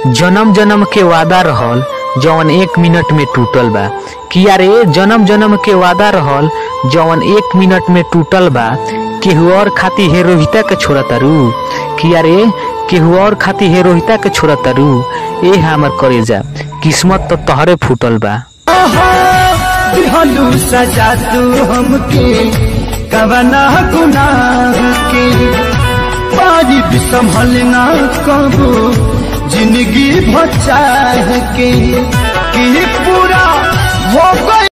जन्म जन्म के वादा रहल जवन एक मिनट में टूटल बा कि यार ए जन्म जन्म के वादा रहल जवन एक मिनट में टूटल बा केहू और खाती हे रोहिता के छोड़ा तारू कि यार ए केहू और खाती हे रोहिता के छोड़ा तारू ए हमर करेजा किस्मत तो तहरे फूटल बा दिहलू सजा तू हमके कवना गुनाह के पारी भी संभलना कबो जिंदगी बचाह के कि पूरा हो